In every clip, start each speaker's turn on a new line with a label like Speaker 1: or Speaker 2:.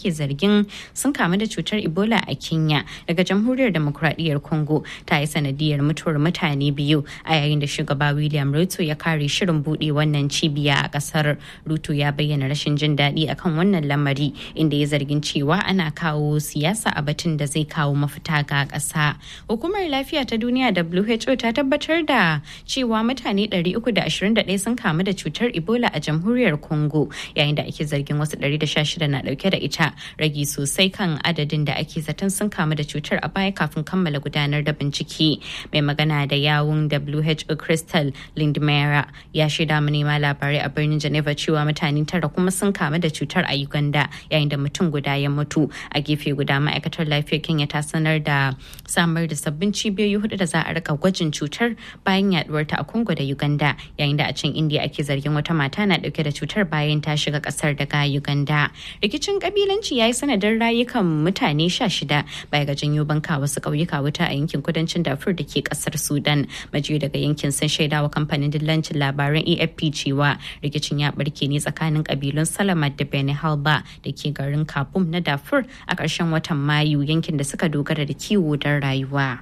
Speaker 1: ake zargin sun kamu da cutar ebola a kenya daga jamhuriyar demokradiyyar congo ta yi sanadiyar mutuwar mutane biyu a yayin da shugaba william ruto ya kare shirin buɗe wannan cibiya a ƙasar ruto ya bayyana rashin jin daɗi akan wannan lamari inda ya zargin cewa ana kawo siyasa a batun da zai kawo mafita ga ƙasa hukumar lafiya ta duniya who ta tabbatar da cewa mutane 321 sun kamu da cutar ebola a jamhuriyar congo yayin da ake zargin wasu 116 na dauke da ita ragi sosai kan adadin da ake zaton sun kamu da cutar a baya kafin kammala gudanar da bincike mai magana da yawun who crystal lindmera ya shaida manema labarai a birnin geneva cewa mutane tara kuma sun kamu da cutar a uganda yayin da mutum guda ya mutu a gefe guda ma'aikatar lafiyar kenya ta sanar da samar da sabbin cibiyoyi hudu da za a rika gwajin cutar bayan yaduwar ta a congo da uganda yayin da a can india ake zargin wata mata na dauke da cutar bayan ta shiga kasar daga uganda rikicin kabilanci ya yi sanadin rayukan mutane sha shida baya ga janyo banka wasu ƙauyuka wuta a yankin kudancin dafur da ke kasar sudan majiyo daga yankin sun shaidawa kamfanin dillancin labaran afp cewa rikicin ya barke ne tsakanin kabilun salamat da beni halba da ke garin kapum na dafur a ƙarshen watan mayu yankin da suka dogara da kiwo don rayuwa.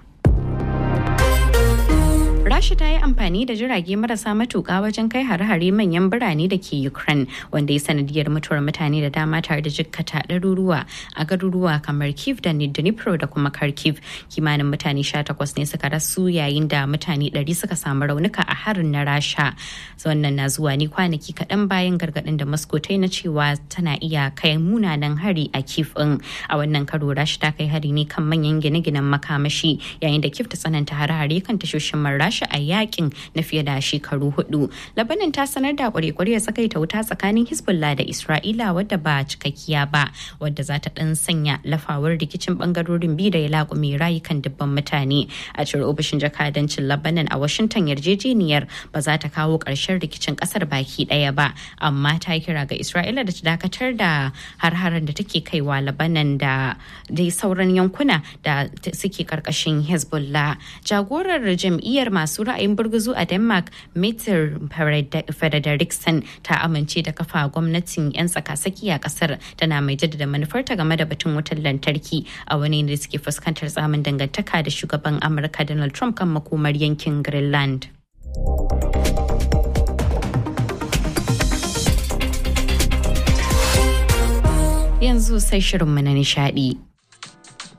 Speaker 1: Rasha ta yi amfani da jirage marasa matuƙa wajen kai hare-hare manyan birane da ke Ukraine wanda ya sanadiyar mutuwar mutane da dama tare da jikkata ɗaruruwa a garuruwa kamar Kiev da Dnipro da kuma Kharkiv. Kimanin mutane 18 ne suka rasu yayin da mutane 100 suka samu raunuka a harin na Rasha. Wannan na zuwa ne kwanaki kaɗan bayan gargaɗin da Moscow ta yi na cewa tana iya kai munanan hari a Kiev ɗin. A wannan karo Rasha ta kai hari ne kan manyan gine-ginen makamashi yayin da Kiev ta tsananta hare-hare kan tashoshin Rasha a yakin na fiye da shekaru hudu. Labanin ta sanar da kwarekwarya tsakaita wuta tsakanin Hezbollah da Isra'ila wadda ba cikakkiya ba wadda za ta dan sanya lafawar rikicin bangarorin biyu da ya laƙume rayukan dubban mutane. A cewar ofishin jakadancin Labanan a Washington yarjejeniyar ba za ta kawo ƙarshen rikicin ƙasar baki ɗaya ba amma ta kira ga Isra'ila da ta dakatar da har-haren da take kaiwa Labanan da dai sauran yankuna da suke karkashin Hezbollah. Jagorar jam'iyyar masu ra'ayin burguzu a denmark meter frederiksen ta amince da kafa gwamnatin 'yan tsakasaki a kasar tana mai jaddada manufarta game da batun wutar lantarki a wani da suke fuskantar tsamin dangantaka da shugaban amurka donald trump kan makomar yankin greenland yanzu sai shirinmu na nishadi